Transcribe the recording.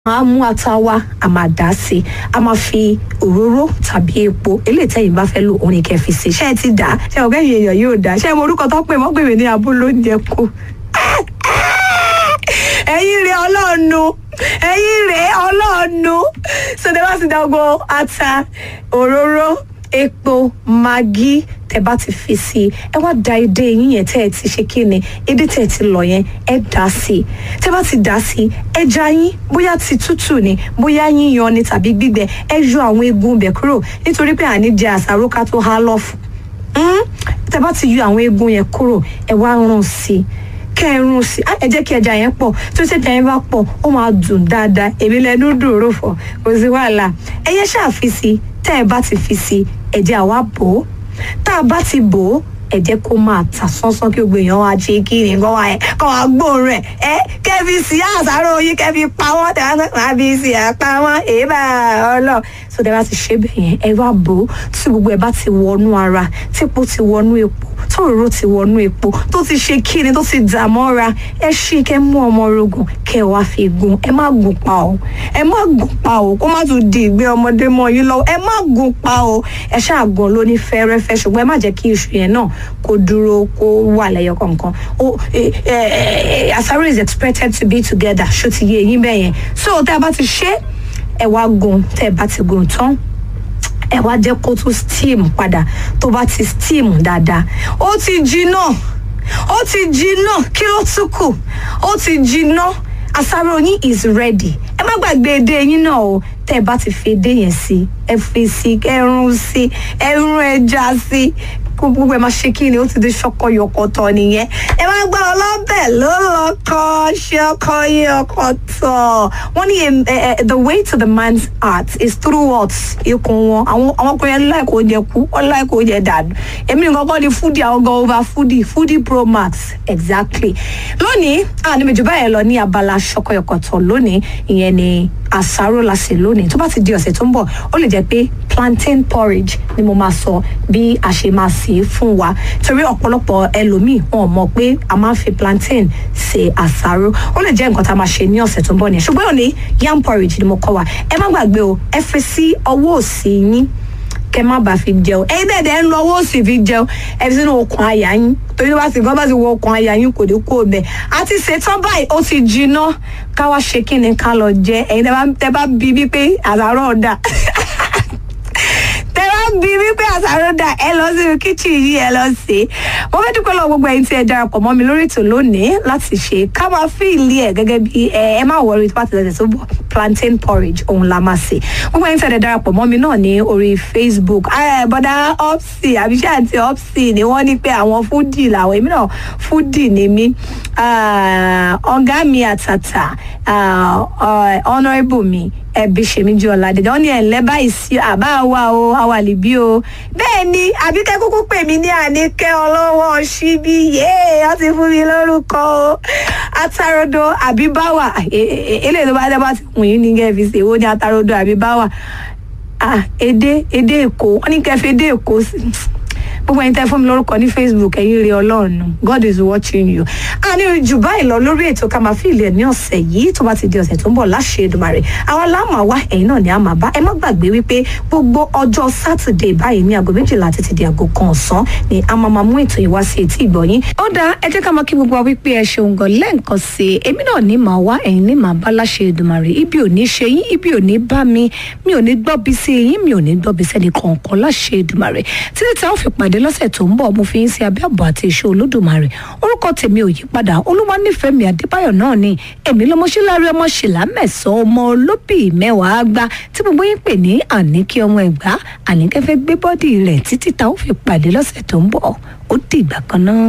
máa mú ata wa a máa dà á sí i a máa fi òróró tàbí epo eléyìí tẹ́yìn bá fẹ́ lò òun ni kẹ́ fi sí i ṣé ẹ ti dà á ṣé ọ̀gá ìyẹn èèyàn yóò dà á ṣé ẹ mọ orúkọ tó pè mọ́ pè mí ní abúlé oúnjẹ kù ẹ̀yin rẹ̀ ọlọ́ọ̀nù ẹ̀yin rẹ̀ ọlọ́ọ̀nù sọdẹ́ bá ti dá gbogbo ata òróró epo magi tẹ bá ti fi sí i ẹ wá da edé yín yẹn tẹ ẹ ti ṣe kí ni edé tẹ ẹ ti lọ yẹn ẹ dà sí i tẹ bá ti dà sí i ẹja yín bóyá ti tútù ni bóyá yíyan ni tàbí gbígbẹ ẹ yọ àwọn eegun bẹ kúrò nítorí pé àní jẹ àsáró ká tó há lọ́fù tẹ bá ti yọ àwọn eegun yẹn kúrò ẹ wá rún sí i kẹrun sí ẹ jẹ́ kí ẹja yẹn pọ̀ tó ṣe ẹja yẹn bá pọ̀ ó máa dùn dáadáa èmi lẹnu dòrò fọ kò sí wàhálà ẹyẹ ṣáà fi sí tẹ́ ẹ bá ti fi sí ẹ̀jẹ̀ àwa bò ó tá a bá ti bò ó ẹ jẹ́ kó máa ta sánsán kí gbogbo èèyàn wá ṣe kí ni kó wá kó wá gbóòórùn rẹ̀ ẹ kẹ́fi sí àṣàrò yín kẹ́fi pa wọ́n tẹ̀ wá máa fi sí àpá wọn èébà ọlọ́ so tẹ́ bá ti ṣe bẹ́ẹ̀ yẹn ẹ wá bò ó tí gbogbo ẹ bá ti wọnú ara típo ti wọnú epo tòróró ti wọnú epo tó ti ṣe kíni tó ti dà mọ́ra ẹ ṣí kẹ́ mú ọmọ orogun kẹ́ wá fi gun ẹ má gùn pa o ẹ má gùn pa o kó má tún di ìgbé ọmọdé mọ́ yín lọ́wọ́ ẹ má gùn pa o ẹ ṣáà gan ló ní fẹ́rẹ́fẹ́ ṣùgbọ́n ẹ má jẹ́ kí iṣu yẹn náà kó dúró kó wà lẹ́yọ kọ̀ọ̀kan o àsáró is expected to be together ṣó ti yé eyín bẹ́ẹ̀ yẹn so tẹ́ ẹ bá ti ṣe ẹ wá gun tẹ́ ẹ bá ti gun tán ẹ wá jẹ́ kó tún steam padà tó bá ti steam dáadáa ó ti jiná ó ti jiná kí ló tún kù ó ti jiná àsáró yín is ready ẹ má gbàgbé edé yín náà o tẹ́ ẹ bá ti fi edé yẹn sí ẹ fi sí ẹrun sí ẹrun ẹja sí gbogbo ẹ máa ṣe kí ni ó ti di ṣọkọ yọkọtọ nìyẹn ẹ máa gbọ́ ọlọ́bẹ̀ ló lọ́kọ ṣọkọ yọkọtọ wọ́n ní the way to the man's heart is through what ikùn wọn àwọn àwọn ọkùnrin yẹn láìkó oúnjẹ kú wọn láìkó oúnjẹ dànù èmi nìkan kọ́ ni foodie àwọn gan over foodie foodie pro max exactly lónìí àní méjì báyẹn lọ ní abala ṣọkọ yọkọtọ lónìí ìyẹn ni àsáró la ṣe lónìí tó bá ti di ọ̀sẹ̀ tó ń bọ̀ ó lè jẹ́ pé plantain porridge ni mo máa sọ bí a ṣe máa sè é fún wa torí ọ̀pọ̀lọpọ̀ ẹlòmíì wọn ò mọ̀ pé a máa ń fi plantain ṣe àsáró ó lè jẹ́ nǹkan tá a máa ṣe ní ọ̀sẹ̀ tó ń bọ̀ nìyẹn ṣùgbọ́n òní yam porridge ni mo kọ́ wa ẹ má gbàgbé o ẹ fi sí ọwọ́ òsì yín kẹ má bàa fi jẹun ẹyin dẹ̀dẹ̀ ń lọ owó òsì fi jẹun ẹ fi sínú okùn àyà yín torí bá ti gbọ́ bá ti wọ okùn àyà yín kò ní kú ọbẹ̀ àti ṣetán báyìí ó ti jiná ká wá ṣe kí ni ká lọ jẹ ẹyin tẹ bá bí bí pé àzàrọ̀ ọ̀dà tẹ bá bí bí pé àzàrọ̀ ọ̀dà ẹ lọ sínú kíchìn yìí ẹ lọ sí i mo fẹ́ dúpẹ́ lọ gbogbo ẹ̀yin tí ẹ darapọ̀ mọ́ mi lórí ètò lónìí láti ṣe ká máa fi ìlí ẹ̀ gẹ́gẹ́ bí ẹ má wọrí tó bá ti tẹ̀sẹ̀ tó bọ̀ plantain porridge òun la máa ṣe gbogbo ẹ̀yin tí ẹ darapọ̀ mọ́ mi náà ní orí facebook bọ́dá opsi àbíṣẹ́ àti opsi ni wọ́n ní pé àwọn fúdì làwọn èmi náà fúdì ni mí ọ̀gá mi àtàtà honourable mi ẹbí ṣèmi ju ọ̀làdẹ̀dẹ̀ wọ́n ní ẹ̀ńlẹ́ báyìí sí àbá wa o àwàlìbí o bẹ́ẹ̀ ni àbíkẹ́ kúkú pè mí ní àníkẹ́ ọlọ́wọ́ síbí yéé wọ́n ti fún mi lórúkọ o atarodo àbíbáwà eléyìí tó bá dẹ́ bá ti wùn yín ní kẹ́ẹ̀fì ṣe èwo ní atarodo àbíbáwà èdè èdè èkó wọ́n ní kẹ́ẹ̀fì èdè èkó sí gbogbo ẹni tẹ́ fún mi lórúkọ ní facebook ẹ̀yin rí ọlọ́run god is watching you a ní jù báyìí lọ lórí ètò ká máa fi ilẹ̀ ní ọ̀sẹ̀ yìí tó bá ti di ọ̀sẹ̀ tó ń bọ̀ láṣẹ Èdùmàrè àwọn aláàmà wá ẹ̀yin náà ni a máa bá ẹ má gbàgbé wípé gbogbo ọjọ́ sátidé báyìí ní aago méjìlá títí di aago kan ọ̀sán ni a máa máa mú ètò yìí wá sí etí ìgbọ̀yín. ó dáa ẹ jẹ́ ká máa kí gbogbo wa wípé ẹ ṣeun gan lẹ́ǹkan sí i èmi náà ní màá wá ẹ̀yin ní màá bá láṣẹ Èdùmàrè ibi ò ní ṣe yín ibi ò ní bá mi mi ò ní gbọ́bi sí yín mi ò ní gbọ́bi sẹ́ni kọ̀ọ̀kan láṣẹ Èdùmàrè títí táwọn fi pàdé lọ́sẹ̀ tó ń bọ̀ mo fi ń ṣe abẹ́ àbọ̀ àti ìṣe olódùmarè orúkọ tèmi ò yí padà olúwa nífẹ̀ẹ́ mi adébáyọ̀ náà ni èmi lọmọṣẹ́lárí ọmọ ṣìlá mẹ́sàn-án ọmọ olóbì mẹ́wàá gbá tí gbogbo yín pè ní àníkí ọmọ ẹ̀gbá àníkẹ́ fẹ́ gbé bọ́dì rẹ̀ títí táwọn fi pàdé lọ́sẹ̀ tó ń bọ̀ ó dìgbà kan náà.